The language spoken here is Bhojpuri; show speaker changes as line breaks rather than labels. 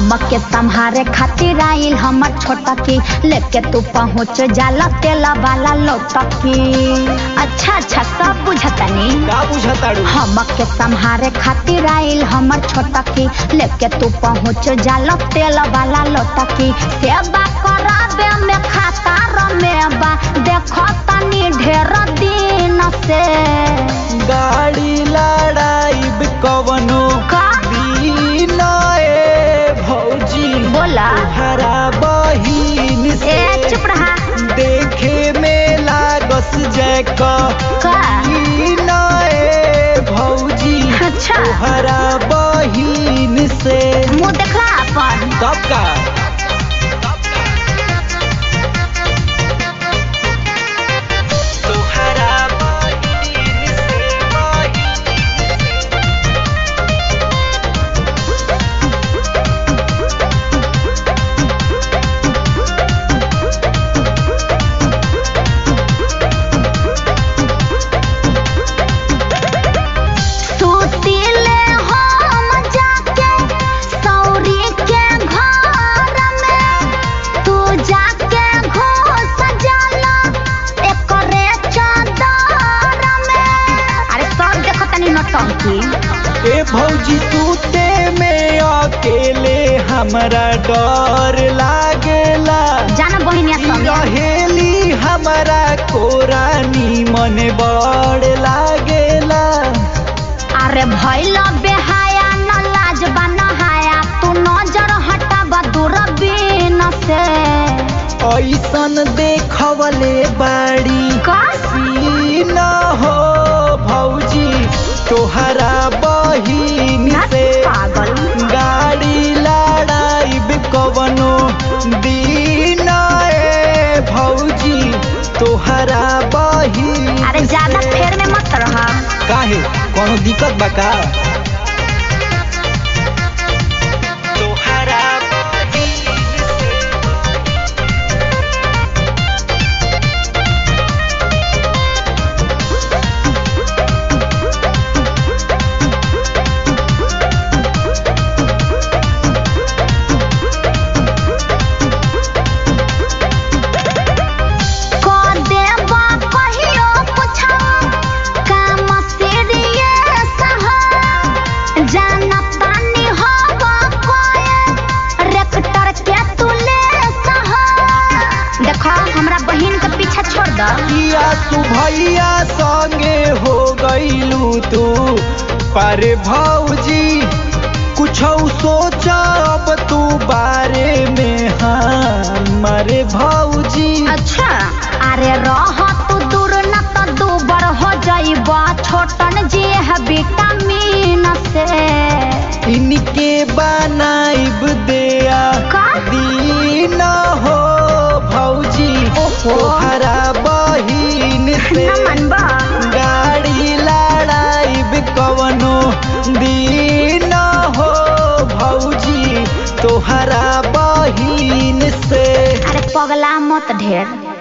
हमके संहारे खातिर आइल हमर छोटा की लेके तू पहुँच जाला तेला वाला लोटकी अच्छा अच्छा सब बुझतनी
का बुझताड़ू
हमके संहारे खातिर आइल हमर छोटा की लेके तू पहुँच जाला तेल वाला लोटकी सेवा कराबे में खाता रमेबा देखो तनी ढेर दिन से
गाड़ी लड़ाई कवनो
का
दिन ए भौजी
बोला
हरा बहिन
ए
से
चुप रहा
देखे में लागस जैका
का
दिन ए भौजी
अच्छा
हरा बहिन से
मुँह देखला अपन
तब का तोहरा बहिन से बहिन
सुतिले हम जाके सौरी के घर में तू जाके घुस जाला एकरे चादर में अरे सब देखो तनी नौटंकी
ए भौजी सूते में अकेले हमरा डर लागेला
जाना बहिनिया संगे
रहेली हमरा कोरानी मन बड़ लागेला
अरे भइल बेहाया न लाज नहाया तू नजर हटाबा दूरबीन से
ऐसन देखवले बाड़ी
कसी
न हो भौजी तोहरा बहिन से
पागल
गाड़ी लड़ाई कवनो दिन ए भौजी तोहरा बहिन
अरे ज्यादा
से।
फेर में मत रहा
काहे कोनो दिक्कत बा का तोहरा बहिन से
क देबा कहियो पूछा काम सीरियस ह जानतानी हवा कोए रेक्टर के तुले सह देखो हमरा बहिन के पीछा छोड़ द
किया तू भैया संगे हो गईलू तू पर भौजी कुछ सोचा अब तू बारे में हमारे भौजी
अच्छा अरे रह तू दूर न तो दूबर हो जाइबा छोटन जी है विटामिन से
इनके बनाइब दिया
का?
दीन हो भौजी
ओहो।
तोहरा बहिन से
न मनबा
गाड़ी लड़ाइब कवनो दिन हो भौजी तोहरा बहिन से
अरे पगला मत ढेर